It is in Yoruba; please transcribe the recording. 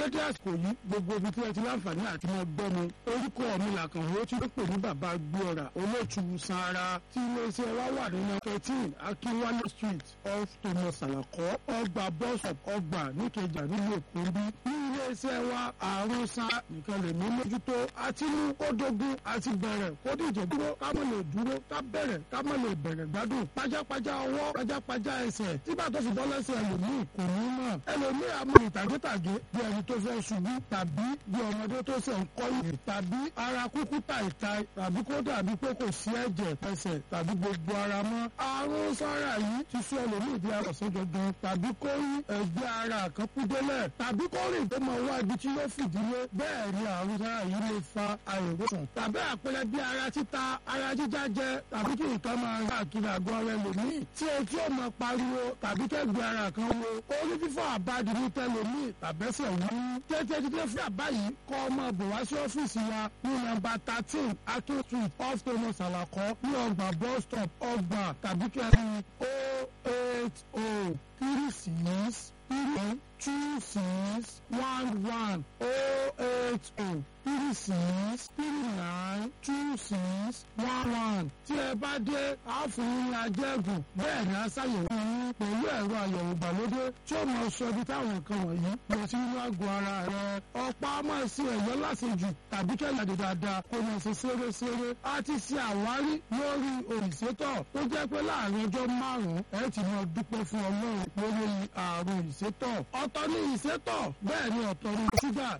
dédé àsìkò yìí gbogbo ibi tí ẹ ti láǹfààní àti máa gbọ́ mi orúkọ mi làkàn ó ti pè ní bàbá gbéọ̀rà olóòtú sanra tí iléeṣẹ́ wa wà ní nọ́mbà thirteen akínwálé street off thomas salako ọgbà bọ́sọ̀p ọgbà níkẹjà nílùú èkó bí ní iléeṣẹ́ wa àrùn sa nìkan lè mú mójútó àti mú kó dogun àti bẹ̀rẹ̀ kó díje dúró ká mọ̀ lè dúró ká bẹ̀rẹ̀ ká mọ̀ lè bẹ̀rẹ̀ gbádùn pajápajá ọwọ́ pajápajá ẹsẹ̀ tí bá tó fi bọ́ lẹ́sẹ̀ ẹlòmíì kò ní mọ̀ ẹlòmíì àmọ́ ìtàgétàgé bí ẹni tó fẹ́ ṣubú tàbí bí ọmọdé tó ṣe ń kọ́ ìrè tàbí ara kúkú tàìtàì tàbí kó dàbí pé kò sí ẹ̀jẹ̀ ẹsẹ̀ tàbí gbogbo ara mọ́ àrùn sára yìí ti sọ ẹlòmíì di àròsọ gangan tàbí kó rí ẹgbẹ́ ara kan kú délẹ̀ tàbí kó rìn tó máa wá ibi tí yóò fìdílé bẹ́ẹ̀ ni àrùn sára yìí lè fa àìrósàn tàbí àpẹẹrẹ bí ara títa ara jíjá jẹ tàbí kí nǹkan máa ń káàkiri àgọ́ ara ẹlòmíì tí etí ò máa pariwo tàbí kẹ́gbẹ́ ara kan wo orí fífọ́ àbádi ní tẹlòmíì tàbẹ́sẹ̀ wú tètè dídé fún àbá yìí kọ́ ọmọ bò wá sí ọ́fíìsì wa ní nọ́mbà thirteen akin street off thomas alakọ ní ọgbà bus stop ọgbà tàbí kẹrin o eight o three six three two six one one o eight o three six three nine two six one one tí ẹ bá dé àáfòyín ajẹ́gùn bẹ́ẹ̀ ni a ṣàyẹ̀wò yín pẹ̀lú ẹ̀rọ àyẹ̀wò ìgbàlódé tí ó máa sọ ibi táwọn nǹkan wọ̀nyí lọ sí inú àgọ́ ara rẹ̀ ọ̀pá máa ṣe ẹ̀yọ́ lásìjù tàbí kẹ́lẹ́dẹ̀ dáadáa kó máa ṣe ṣeré-ṣeré a ti ṣe àwárí lórí òrìṣẹ́tọ̀ tó jẹ́ pé láàrin ọjọ́ márùn-ún ẹ ti máa dúpẹ́ fún ọlọ́run lórí àrùn ìṣẹ́tọ̀ ọ̀tọ̀ ní ìṣẹ́tọ̀ bẹ́ẹ̀ ni ọ̀tọ̀ ní ṣúgà